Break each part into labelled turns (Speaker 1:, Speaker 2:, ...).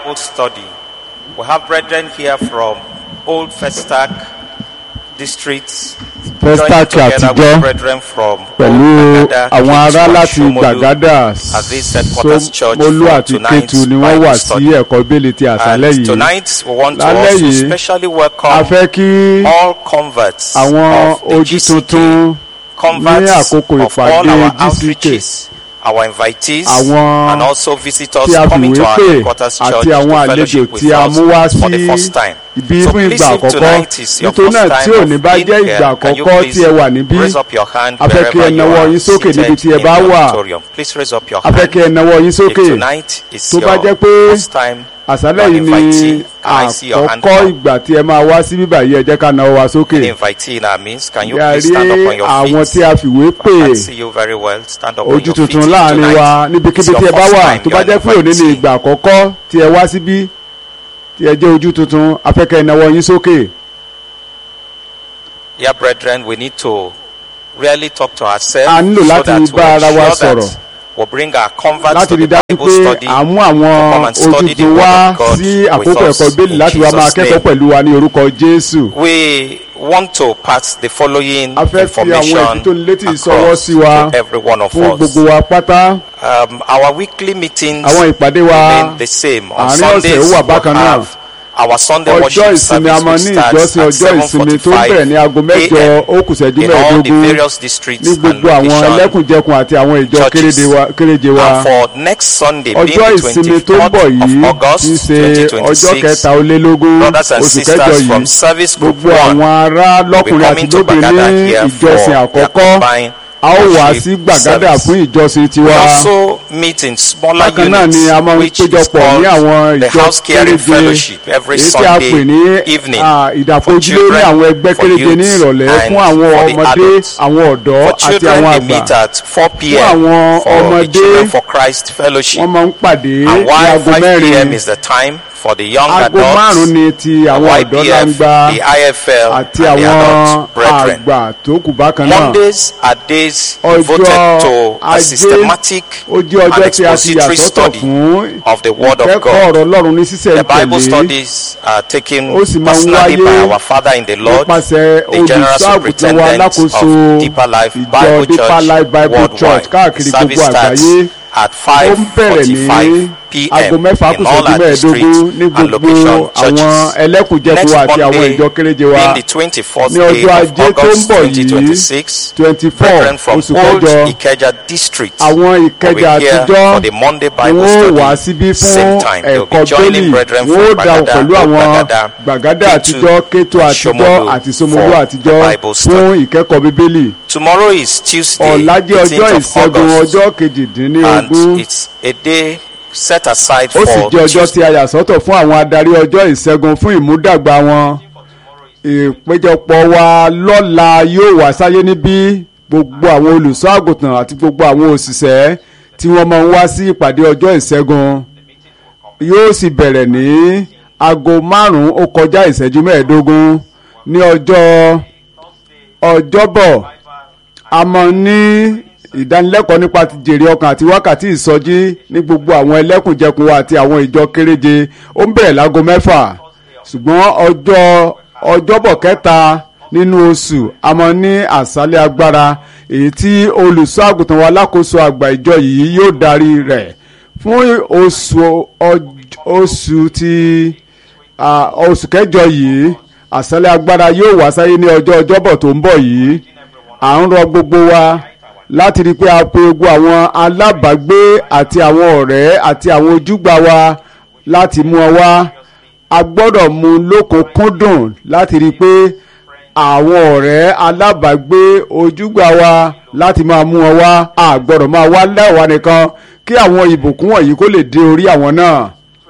Speaker 1: Bible study. We have brethren here from Old Festac districts.
Speaker 2: Festac
Speaker 1: joining together
Speaker 2: àtijọ́
Speaker 1: with brethren from
Speaker 2: pẹ̀lú
Speaker 1: Old Gbagada,
Speaker 2: àwọn ará
Speaker 1: Ketu, and
Speaker 2: láti
Speaker 1: Shomolu
Speaker 2: gbàgádà
Speaker 1: as this headquarters church
Speaker 2: Ṣómólú
Speaker 1: for
Speaker 2: àti
Speaker 1: tonight's
Speaker 2: Kétu ni wọ́n
Speaker 1: Bible
Speaker 2: wà sí
Speaker 1: study.
Speaker 2: ẹ̀kọ́ bíbélì ti àṣálẹ́
Speaker 1: And
Speaker 2: yìí
Speaker 1: tonight we want to
Speaker 2: Lálẹ́
Speaker 1: also
Speaker 2: yìí,
Speaker 1: specially
Speaker 2: a
Speaker 1: welcome
Speaker 2: fẹ́ kí
Speaker 1: all converts
Speaker 2: àwọn
Speaker 1: of the
Speaker 2: ojú
Speaker 1: GCK,
Speaker 2: tuntun ní
Speaker 1: converts
Speaker 2: àkókò
Speaker 1: of all
Speaker 2: ìpàdé
Speaker 1: our
Speaker 2: GCK
Speaker 1: outreaches, our invitees,
Speaker 2: Àwọn
Speaker 1: and also visitors
Speaker 2: tí a
Speaker 1: coming to
Speaker 2: fìwé
Speaker 1: our
Speaker 2: pè
Speaker 1: headquarters church
Speaker 2: àti àwọn
Speaker 1: to
Speaker 2: àlejò
Speaker 1: fellowship with
Speaker 2: tí a
Speaker 1: us
Speaker 2: mú wá
Speaker 1: for the
Speaker 2: sí
Speaker 1: first time.
Speaker 2: ibi
Speaker 1: So
Speaker 2: fún
Speaker 1: please,
Speaker 2: ìgbà
Speaker 1: if
Speaker 2: àkọ́kọ́
Speaker 1: tonight is your
Speaker 2: nítorí
Speaker 1: first
Speaker 2: náà tí
Speaker 1: time
Speaker 2: òní
Speaker 1: of
Speaker 2: bá
Speaker 1: being
Speaker 2: jẹ́
Speaker 1: here,
Speaker 2: ìgbà
Speaker 1: can you
Speaker 2: àkọ́kọ́
Speaker 1: please
Speaker 2: tí ẹ wà níbí
Speaker 1: raise up your hand
Speaker 2: A fẹ́ kí ẹ
Speaker 1: wherever you
Speaker 2: nawọ́
Speaker 1: are
Speaker 2: yín sókè
Speaker 1: seated
Speaker 2: níbi tí ẹ
Speaker 1: in
Speaker 2: bá
Speaker 1: the
Speaker 2: wà.
Speaker 1: auditorium. Please raise up your
Speaker 2: a fẹ́
Speaker 1: hand.
Speaker 2: kí ẹ nawọ́ yín
Speaker 1: If
Speaker 2: sókè
Speaker 1: tonight is
Speaker 2: tó bá
Speaker 1: your
Speaker 2: jẹ́ pé
Speaker 1: first time,
Speaker 2: àṣálẹ́
Speaker 1: you
Speaker 2: yìí
Speaker 1: are
Speaker 2: ni
Speaker 1: invitee, can I see your hand
Speaker 2: àkọ́kọ́
Speaker 1: come?
Speaker 2: ìgbà tí ẹ máa wá sí bíbá yìí ẹ jẹ́ ká nawọ́ wa sókè
Speaker 1: Any invitee in our midst, can you
Speaker 2: Bí a
Speaker 1: please
Speaker 2: rí
Speaker 1: stand up on your
Speaker 2: àwọn
Speaker 1: feet?
Speaker 2: tí a fìwé pè
Speaker 1: I can see you very well. Stand up on
Speaker 2: ojú
Speaker 1: your feet.
Speaker 2: tuntun
Speaker 1: If
Speaker 2: láàrin
Speaker 1: tonight
Speaker 2: wa
Speaker 1: is
Speaker 2: níbikíbi
Speaker 1: your
Speaker 2: tí ẹ bá
Speaker 1: first
Speaker 2: wà
Speaker 1: time,
Speaker 2: tó
Speaker 1: you
Speaker 2: bá
Speaker 1: are
Speaker 2: jẹ́
Speaker 1: an
Speaker 2: pé òní ni
Speaker 1: invitee.
Speaker 2: ìgbà àkọ́kọ́ tí ẹ wá síbí tí ẹ jẹ́ ojú tuntun a fẹ́ kẹ́ ẹ nawọ́ yín sókè
Speaker 1: Yeah, brethren, we need to really talk to ourselves
Speaker 2: A nílò
Speaker 1: so
Speaker 2: láti
Speaker 1: that
Speaker 2: bá ara wa
Speaker 1: we ensure
Speaker 2: sọ̀rọ̀.
Speaker 1: that we'll bring our converts
Speaker 2: láti
Speaker 1: to
Speaker 2: rí
Speaker 1: the
Speaker 2: dájú
Speaker 1: Bible
Speaker 2: pé
Speaker 1: study.
Speaker 2: à ń mú àwọn
Speaker 1: come and study the
Speaker 2: ojútùú
Speaker 1: word
Speaker 2: wá
Speaker 1: of God
Speaker 2: sí
Speaker 1: with
Speaker 2: àkókò
Speaker 1: us
Speaker 2: ẹ̀kọ́ bíbélì
Speaker 1: in
Speaker 2: láti wá máa
Speaker 1: Jesus'
Speaker 2: kẹ́kọ̀ọ́
Speaker 1: name.
Speaker 2: pẹ̀lú wa ní orúkọ Jésù.
Speaker 1: We want to pass the following
Speaker 2: a fẹ́ fi àwọn
Speaker 1: information
Speaker 2: ètò tó létí ìsọwọ́
Speaker 1: across
Speaker 2: sí wa
Speaker 1: to every one of
Speaker 2: fún
Speaker 1: us.
Speaker 2: gbogbo wa pátá
Speaker 1: Um, our weekly meetings
Speaker 2: àwọn ìpàdé wa
Speaker 1: remain the same. On
Speaker 2: àárín ọ̀sẹ̀
Speaker 1: Sundays,
Speaker 2: ó wà
Speaker 1: we
Speaker 2: bákan náà.
Speaker 1: have our Sunday
Speaker 2: ọjọ́
Speaker 1: worship
Speaker 2: ìsinmi a
Speaker 1: service
Speaker 2: máa
Speaker 1: which
Speaker 2: ní
Speaker 1: starts
Speaker 2: ìjọsìn
Speaker 1: at
Speaker 2: ọjọ́ ìsinmi tó bẹ̀rẹ̀ ní aago
Speaker 1: 7:45
Speaker 2: mẹ́jọ
Speaker 1: a.m.
Speaker 2: ó kù ṣẹ́jú
Speaker 1: in all the
Speaker 2: mẹ́ẹ̀ẹ́dógún
Speaker 1: various districts
Speaker 2: ní
Speaker 1: and
Speaker 2: gbogbo àwọn
Speaker 1: locations.
Speaker 2: ẹlẹ́kùnjẹkùn àti àwọn ìjọ
Speaker 1: churches.
Speaker 2: kéréje wa- kéréje wa
Speaker 1: And for next Sunday, being
Speaker 2: ọjọ́
Speaker 1: the
Speaker 2: ìsinmi tó ń bọ̀
Speaker 1: 24th
Speaker 2: yìí
Speaker 1: of August,
Speaker 2: ti ṣe ọjọ́
Speaker 1: 2026,
Speaker 2: kẹta ó lé lógún
Speaker 1: brothers and
Speaker 2: oṣù kẹjọ
Speaker 1: sisters
Speaker 2: yìí
Speaker 1: from service group
Speaker 2: gbogbo àwọn
Speaker 1: one
Speaker 2: ará
Speaker 1: will be
Speaker 2: lọ́kùnrin àti
Speaker 1: coming to
Speaker 2: lóbìnrin
Speaker 1: Bagada
Speaker 2: ní
Speaker 1: here for
Speaker 2: ìjọsìn
Speaker 1: their
Speaker 2: àkọ́kọ́
Speaker 1: combined
Speaker 2: a ó wá
Speaker 1: worship
Speaker 2: sí gbàgádà
Speaker 1: service.
Speaker 2: fún ìjọsìn
Speaker 1: We
Speaker 2: tiwa
Speaker 1: also meet in smaller
Speaker 2: bákan náà
Speaker 1: units,
Speaker 2: ni a máa ń
Speaker 1: which is
Speaker 2: péjọpọ̀
Speaker 1: called
Speaker 2: ní àwọn
Speaker 1: the
Speaker 2: ìjọ
Speaker 1: house caring
Speaker 2: kéréje
Speaker 1: fellowship every
Speaker 2: èyí tí a pè ní
Speaker 1: Sunday evening
Speaker 2: ah,
Speaker 1: for
Speaker 2: ìdàpọ̀jùlé ní
Speaker 1: children,
Speaker 2: àwọn ẹgbẹ́
Speaker 1: for
Speaker 2: kéréje ní
Speaker 1: youths,
Speaker 2: ìrọ̀lẹ́
Speaker 1: and
Speaker 2: fún àwọn
Speaker 1: for the
Speaker 2: ọmọdé
Speaker 1: adults.
Speaker 2: àwọn ọ̀dọ́
Speaker 1: For
Speaker 2: àti
Speaker 1: children,
Speaker 2: àwọn
Speaker 1: they
Speaker 2: àgbà
Speaker 1: meet at 4
Speaker 2: Fún
Speaker 1: p.m.
Speaker 2: àwọn
Speaker 1: for the
Speaker 2: ọmọdé,
Speaker 1: Children for Christ Fellowship.
Speaker 2: wọ́n máa ń pàdé ní
Speaker 1: And why
Speaker 2: aago
Speaker 1: 5 p.m.
Speaker 2: mẹ́rin
Speaker 1: is the time for the young
Speaker 2: aago
Speaker 1: adults,
Speaker 2: márùn-ún ni ti àwọn ọ̀dọ́
Speaker 1: YPF,
Speaker 2: langba
Speaker 1: the IFL,
Speaker 2: àti
Speaker 1: and the
Speaker 2: àwọn
Speaker 1: adult brethren.
Speaker 2: àgbà tó kù bákan náà
Speaker 1: Mondays are days
Speaker 2: Ọjọ́
Speaker 1: devoted to a
Speaker 2: Ajé,
Speaker 1: systematic
Speaker 2: ó jẹ́
Speaker 1: and
Speaker 2: ọjọ́ tí a ti yà
Speaker 1: expository
Speaker 2: sọ́tọ̀
Speaker 1: study
Speaker 2: fún
Speaker 1: of the Word of
Speaker 2: ìkẹ́kọ̀ọ́
Speaker 1: God.
Speaker 2: ọ̀rọ̀ Ọlọ́run ní
Speaker 1: The Bible
Speaker 2: sísẹ̀ntẹ̀lé
Speaker 1: studies are taken
Speaker 2: Ó sì máa ń
Speaker 1: personally by
Speaker 2: wáyé
Speaker 1: our Father in the Lord,
Speaker 2: nípasẹ̀
Speaker 1: the General
Speaker 2: olùṣọ́ àgùntàn wa
Speaker 1: Superintendent
Speaker 2: alákòóso
Speaker 1: of Deeper Life
Speaker 2: ìjọ
Speaker 1: Bible
Speaker 2: Deeper Life
Speaker 1: Church
Speaker 2: Bible Church
Speaker 1: worldwide.
Speaker 2: káàkiri
Speaker 1: Service
Speaker 2: gbogbo
Speaker 1: starts
Speaker 2: àgbáyé
Speaker 1: at
Speaker 2: ó ń bẹ̀rẹ̀ ní
Speaker 1: 5:45
Speaker 2: aago
Speaker 1: p.m.
Speaker 2: mẹ́fà kù
Speaker 1: in all
Speaker 2: ṣẹ́jú
Speaker 1: our districts
Speaker 2: mẹ́ẹ̀ẹ́dógún ní
Speaker 1: and
Speaker 2: gbogbo
Speaker 1: location
Speaker 2: àwọn
Speaker 1: churches.
Speaker 2: ẹlẹ́kùnjẹkùn
Speaker 1: Next
Speaker 2: àti àwọn
Speaker 1: Monday,
Speaker 2: ìjọ kéréje wa
Speaker 1: being the 24th
Speaker 2: ní
Speaker 1: day
Speaker 2: ọjọ́
Speaker 1: of
Speaker 2: ajé tó ń
Speaker 1: August
Speaker 2: bọ̀ yìí
Speaker 1: 2026,
Speaker 2: twenty four
Speaker 1: brethren from
Speaker 2: oṣù
Speaker 1: Old
Speaker 2: kẹjọ
Speaker 1: Ikeja district
Speaker 2: àwọn
Speaker 1: will be
Speaker 2: ìkẹjà
Speaker 1: here
Speaker 2: àtijọ́
Speaker 1: for the Monday
Speaker 2: ni
Speaker 1: Bible
Speaker 2: wọ́n wá
Speaker 1: study
Speaker 2: síbí
Speaker 1: same
Speaker 2: fún
Speaker 1: time. They will
Speaker 2: ẹ̀kọ́
Speaker 1: be joining
Speaker 2: bẹ́ẹ̀lì
Speaker 1: brethren
Speaker 2: wọ́n ó
Speaker 1: from
Speaker 2: dáwọ̀
Speaker 1: Bagada,
Speaker 2: pẹ̀lú àwọn
Speaker 1: Gbagada,
Speaker 2: gbàgádà
Speaker 1: Ketu,
Speaker 2: àtijọ́ kéto
Speaker 1: and
Speaker 2: àtijọ́
Speaker 1: Shomolu
Speaker 2: àti Ṣómólú
Speaker 1: for
Speaker 2: àtijọ́
Speaker 1: the Bible study.
Speaker 2: fún ìkẹ́kọ̀ọ́ bíbélì
Speaker 1: Tomorrow is Tuesday,
Speaker 2: ọ̀la jẹ́ ọjọ́
Speaker 1: 18th of
Speaker 2: ìṣẹ́gun
Speaker 1: August,
Speaker 2: ọjọ́ kejìdínlógún
Speaker 1: and it's a day set aside
Speaker 2: ó sì
Speaker 1: for
Speaker 2: jẹ́ ọjọ́
Speaker 1: Tuesday.
Speaker 2: tí a yà sọ́tọ̀ fún àwọn adarí ọjọ́ ìṣẹ́gun fún ìmúdàgbà wọn ìpéjọpọ̀ wa lọ́la yóò wá sáyé níbí gbogbo àwọn olùṣọ́ àgùntàn àti gbogbo àwọn òṣìṣẹ́ tí wọ́n máa ń wá sí ìpàdé ọjọ́ ìṣẹ́gun yóò sì bẹ̀rẹ̀ ní aago márùn-ún ó kọjá ìṣẹ́jú mẹ́ẹ̀ẹ́dógún ní ọjọ́ ọjọ́bọ̀ a máa ní ìdánilẹ́kọ̀ọ́ nípa ti jèrè ọkàn àti wákàtí ìsọjí ní gbogbo àwọn ẹlẹ́kùnjẹkùn wa àti àwọn ìjọ kéréje ó ń bẹ̀rẹ̀ láago mẹ́fà ṣùgbọ́n ọjọ́ ọjọ́bọ̀ kẹta nínú oṣù a máa ní àṣálẹ́ agbára èyí tí olùṣọ́ àgùntàn wa alákòóso àgbà ìjọ yìí yóò darí rẹ̀ fún oṣù ọj- oṣù ti ah, oṣù kẹjọ yìí àṣálẹ́ agbára yóò wá sáyé ní ọjọ́ ọjọ́bọ̀ tó ń bọ̀ yìí à ń rọ gbogbo wa láti rí i pé a pe gbogbo àwọn alábàágbé àti àwọn ọ̀rẹ́ àti àwọn ojúgbà wa láti mú ọ wá a gbọ́dọ̀ mú un lókùnkúndùn láti rí i pé àwọn ọ̀rẹ́ alábàágbé ojúgbà wa láti máa mú ọ wá a gbọ́dọ̀ máa wá lẹ́wà nìkan kí àwọn ìbùkún wọ̀nyí kó lè dé orí àwọn náà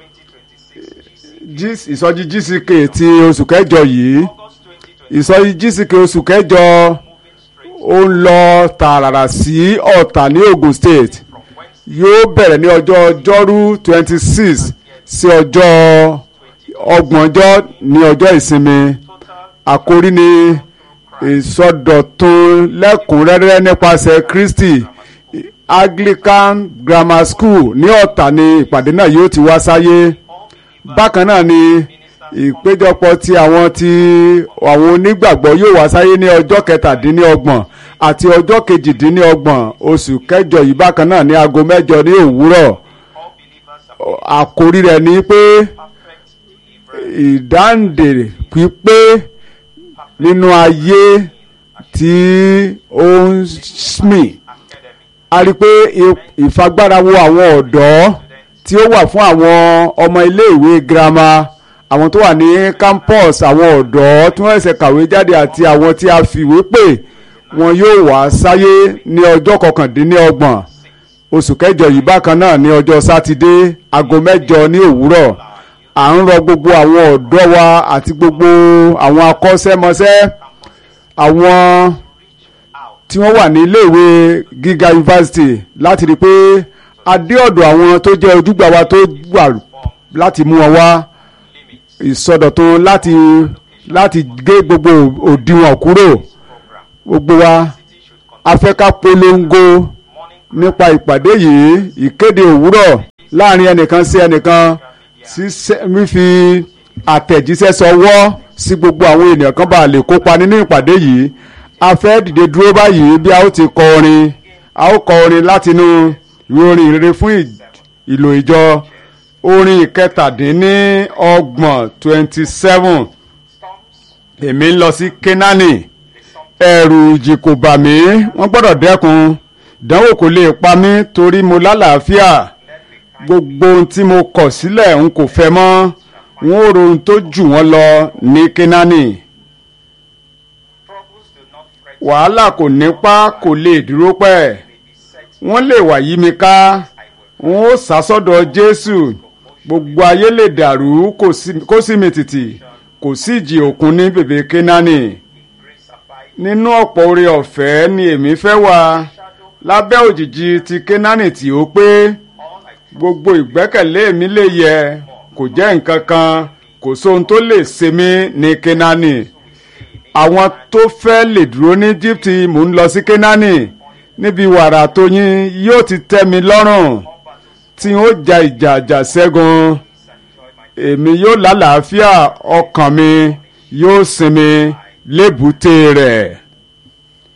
Speaker 2: Gs- ìsọjí GCK ti oṣù kẹjọ yìí ìsọjí GCK oṣù kẹjọ ó ń lọ tààràrà sí ọ̀tà ní Ogun State yóò bẹ̀rẹ̀ ní ọjọ́ ọjọ́rú twenty six sí ọjọ́ ọgbọ̀njọ́ ní ọjọ́ ìsinmi àkórí ni ìsọdọ̀tun lẹ́kùnrẹ́rẹ́ nípasẹ̀ Kristi Anglican Grammar School ní ọ̀tà ni ìpàdé náà yóò ti wá sáyé bákan náà ni ìpéjọpọ̀ ti àwọn ti àwọn onígbàgbọ́ yóò wá sáyé ní ọjọ́ kẹtàdínlọ́gbọ̀n àti ọjọ́ kejìdínlọ́gbọ̀n oṣù kẹjọ yìí bákan náà ní aago mẹ́jọ ní òwúrọ̀
Speaker 1: All believers are
Speaker 2: àkórí rẹ̀ ni pé
Speaker 1: perfect deliverance.
Speaker 2: ìdáǹdè pípé nínú ayé tí ó ń smì
Speaker 1: Academy.
Speaker 2: a rí i pé i- ìfagbára wo àwọn ọ̀dọ́ tí ó wà fún àwọn ọmọ iléèwé girama àwọn tó wà ní campus àwọn ọ̀dọ́ tí wọ́n ṣẹ̀ṣẹ̀ kàwé jáde àti àwọn tí a fìwé pè wọn yóò wá sáyé ní ọjọ́ kọkàndínlọ́gbọ̀n oṣù kẹjọ yìí bákan náà ní ọjọ́ sátidé aago mẹ́jọ ní òwúrọ̀ à ń rọ gbogbo àwọn ọ̀dọ́ wa àti gbogbo àwọn akọ́ṣẹ́mọṣẹ́ àwọn tí wọ́n wà ní iléèwé gíga yunifásitì láti rí i pé a dé ọ̀dọ̀ àwọn tó jẹ́ ojúgbà wa tó wà láti mú wọn wá ìsọdọ̀tun láti láti gé gbogbo òdiwọ̀n kúrò gbogbo wa a fẹ́ ká polongo nípa ìpàdé yìí ìkéde òwúrọ̀ láàrin ẹnìkan sí ẹnìkan ṣíṣẹ́ fífi àtẹ̀jíṣẹ́ sọwọ́ sí gbogbo àwọn ènìyàn kan bá lè kópa nínú ìpàdé yìí a fẹ́ dìde dúró báyìí bí a ó ti kọ orin a ó kọ orin látinú ìwé orin ìrere fún ì- ìlò ìjọ orin ìkẹtàdínní ọgbọ̀n twenty seven èmi ń lọ sí Kénáánì ẹ̀rù ìjì kò bà mí wọ́n gbọ́dọ̀ dẹ́kun ìdánwò kò lè pa mí torí mo lálàáfíà gbogbo ohun tí mo kọ̀ sílẹ̀ n kò fẹ́ mọ́ n ó ro ohun tó jù wọ́n lọ ní Kénáánì
Speaker 1: Troubles do not threaten
Speaker 2: wàhálà kò nípa kò lè dúró pẹ́ wọ́n lè wà yí mi ká wọ́n ó sá sọ́dọ̀ Jésù gbogbo ayé lè dàrú kò sí- kó sì mì tìtì kò sí ìjì òkun ní bèbè Kénáánì
Speaker 1: grace abide.
Speaker 2: nínú ọ̀pọ̀ oore ọ̀fẹ́ ni èmi fẹ́ wà lábẹ́ òjìji ti Kénáánì tí ó pé gbogbo ìgbẹ́kẹ̀lé mi lè yẹ kò jẹ́ nǹkan kan kò sóhun tó lè ṣe mí ní Kénáánì àwọn tó fẹ́ lè dúró ní Íjíbítì mò ń lọ sí Kénáánì níbi wàrà tóyin yóò ti tẹ́ mi lọ́rùn tí ó ja ìjà àjà ṣẹ́gun èmi yóò lálàáfíà ọkàn mi yóò sinmi lébùté rẹ̀.